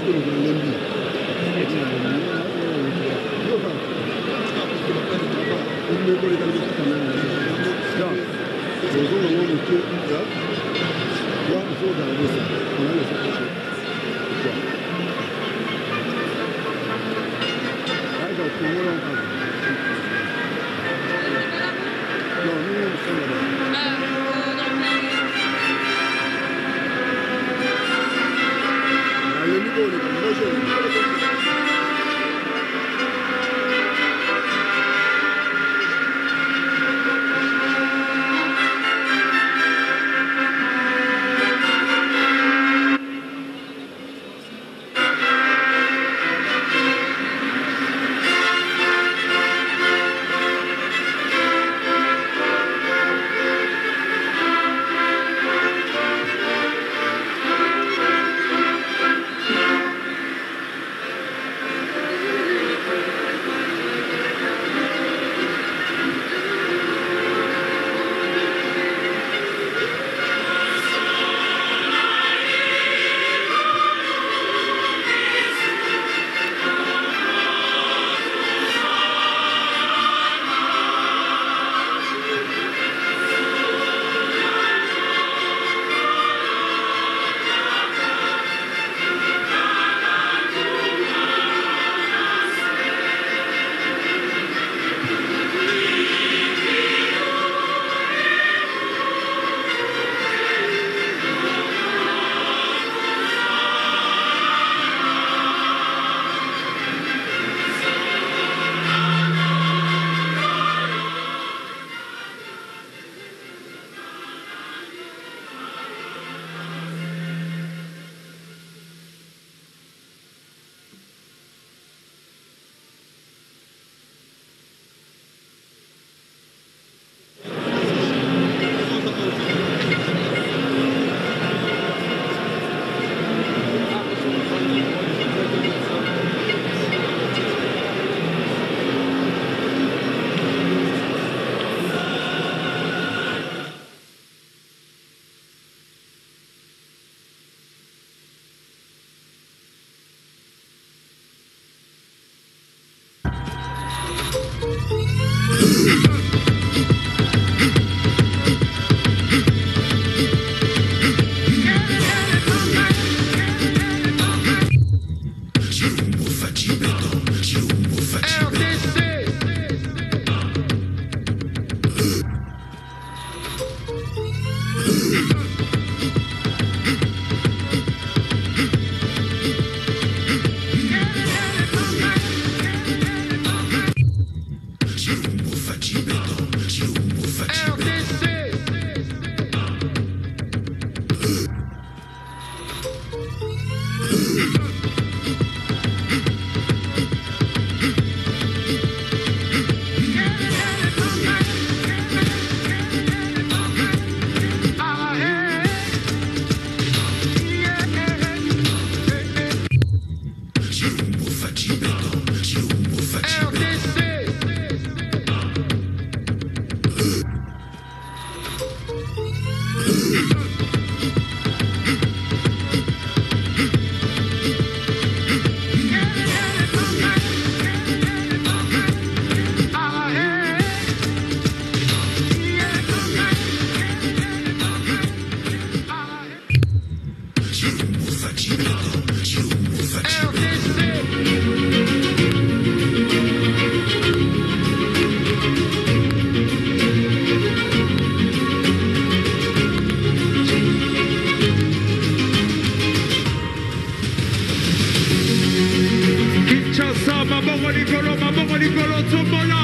Kinshasa, mabongo likolo, mabongo likolo, tombola.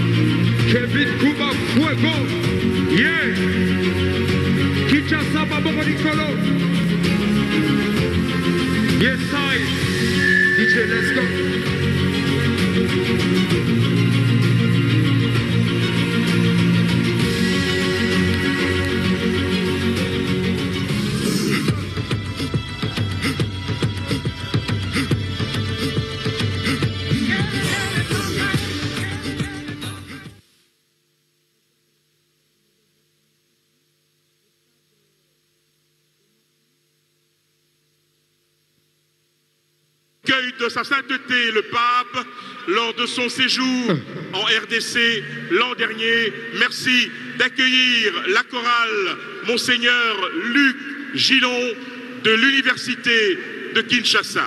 Kevin Kuba Fuego. Yeah. Kinshasa, mabongo likolo. Yes, I. DJ, let's go. de sa sainteté le pape lors de son séjour en RDC l'an dernier. Merci d'accueillir la chorale Monseigneur Luc Gillon de l'Université de Kinshasa.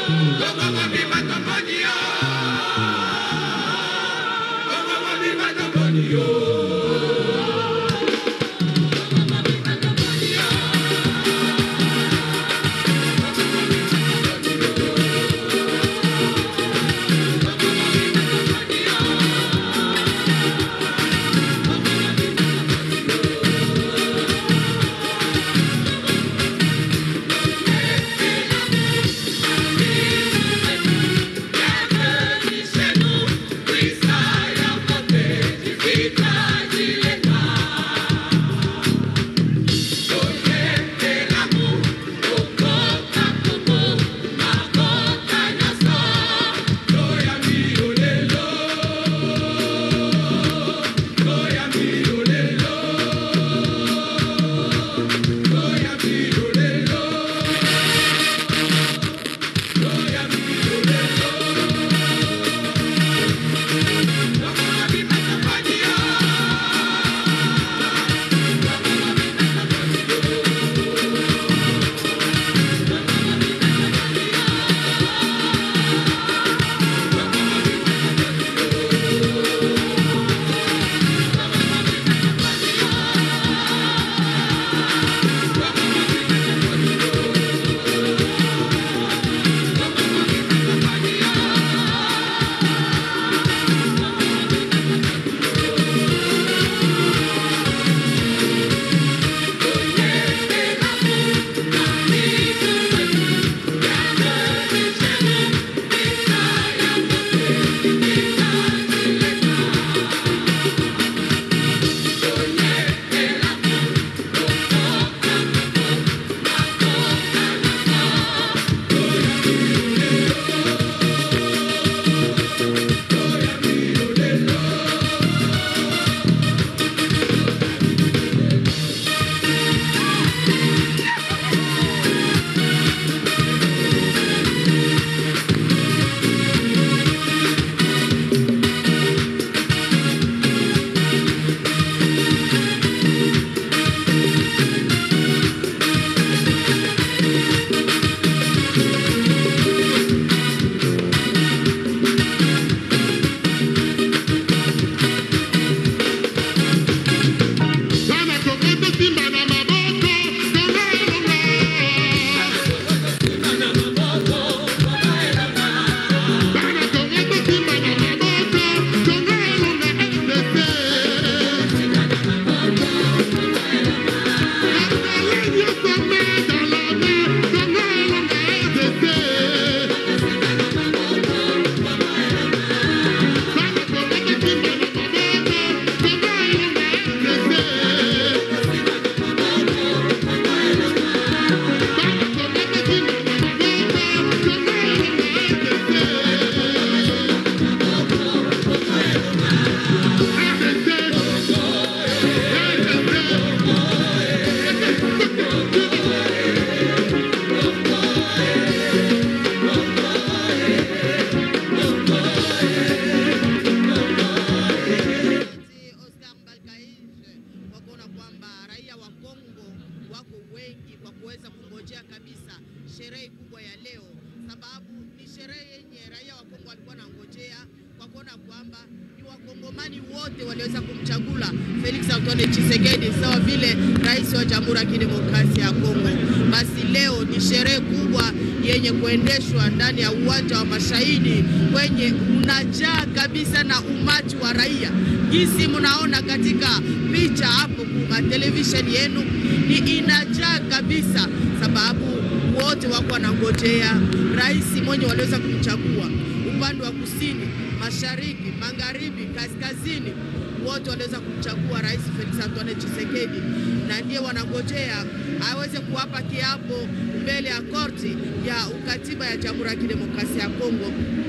kwamba ni wakongomani wote waliweza kumchagula Felix Antoine Tshisekedi sawa vile rais wa Jamhuri ya Kidemokrasia ya Kongo. Basi leo ni sherehe kubwa yenye kuendeshwa ndani ya uwanja wa Mashahidi kwenye unajaa kabisa na umati wa raia, jinsi mnaona katika picha hapo kwa televisheni yenu, ni inajaa kabisa, sababu wote wako wanangojea rais mwenye waliweza kumchagua upande wa kusini, mashariki, magharibi, kaskazini, wote waliweza kumchagua rais Felix Antoine Tshisekedi, na ndiye wanangojea aweze kuwapa kiapo mbele ya korti ya ukatiba ya Jamhuri ya Kidemokrasia ya Kongo.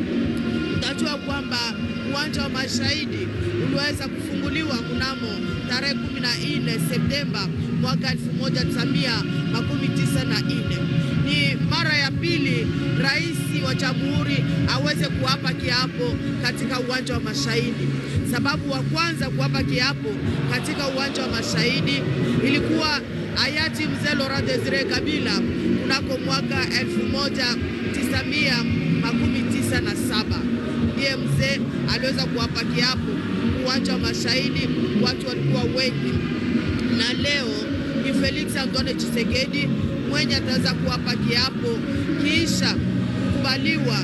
Utajua kwamba uwanja wa mashahidi uliweza kufunguliwa mnamo tarehe 14 Septemba mwaka 1994. Ni mara ya pili rais wa jamhuri aweze kuwapa kiapo katika uwanja wa mashahidi. Sababu wa kwanza kuwapa kiapo katika uwanja wa mashahidi ilikuwa hayati mzee Laurent Desire Kabila kunako mwaka 1997 ndiye mzee aliweza kuwapa kiapo uwanja wa Mashahidi, watu walikuwa wengi, na leo ni Felix Antoine Tshisekedi mwenye ataweza kuwapa kiapo kisha kukubaliwa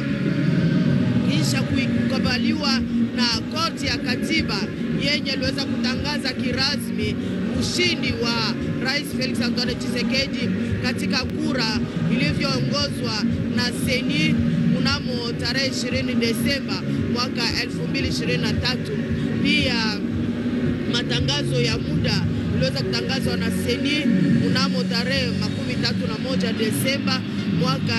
kisha kukubaliwa na koti ya katiba yenye iliweza kutangaza kirasmi ushindi wa Rais Felix Antoine Tshisekedi katika kura ilivyoongozwa na Seni mnamo tarehe 20 Desemba mwaka 2023. Pia matangazo ya muda iliweza kutangazwa na Seni mnamo tarehe makumi tatu na moja Desemba mwaka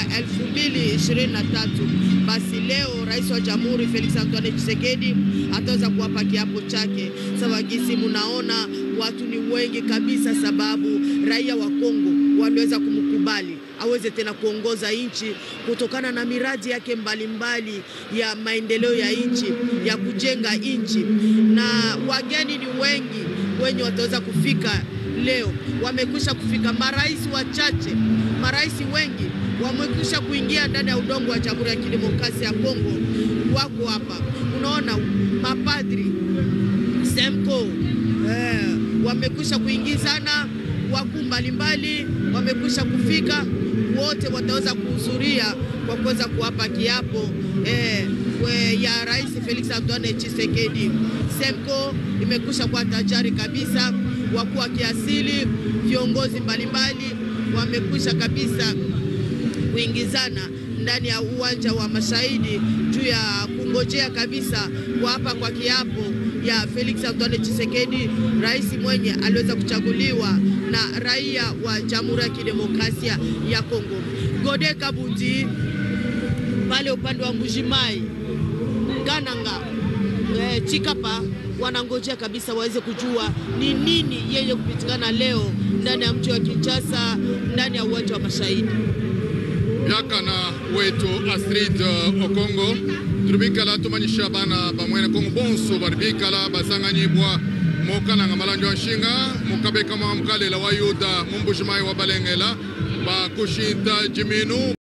2023. Basi leo rais wa jamhuri Felix Antoine Tshisekedi ataweza kuwapa kiapo chake. Sawa gisi munaona watu ni wengi kabisa, sababu raia wa Kongo waliweza kumkubali aweze tena kuongoza nchi kutokana na miradi yake mbalimbali mbali ya maendeleo ya nchi ya kujenga nchi, na wageni ni wengi wenye wataweza kufika leo. Wamekwisha kufika marais wachache, marais wengi wamekwisha kuingia ndani ya udongo wa Jamhuri ya Kidemokrasia ya Kongo, wako hapa. Unaona mapadri Semko eh, wamekwisha kuingizana, wakuu mbalimbali wamekwisha kufika, wote wataweza kuhudhuria kwa kuweza kuwapa kiapo eh, we, ya Rais Felix Antoine Tshisekedi. Semko imekwisha kuwa tajari kabisa, wakuu wa kiasili, viongozi mbalimbali wamekwisha kabisa kuingizana ndani ya uwanja wa Mashahidi juu ya kungojea kabisa kuapa kwa kiapo ya Felix Antoine Tshisekedi, rais mwenye aliweza kuchaguliwa na raia wa Jamhuri ya Kidemokrasia ya Kongo. Gode Kabuti pale upande wa Mbujimai, Kananga, e, Chikapa wanangojea kabisa waweze kujua ni nini yenye kupitikana leo ndani ya mji wa Kinshasa, ndani ya uwanja wa Mashahidi byakana wetu Astrid Okongo tulibikala tumanyisha bana bamwene Kongo bonso bali bikala basanganyibwa mokananga malanjo wa nshinga mukabeka mwa mkalela wa yuda mumbushimai wa balengela bakushinta jiminu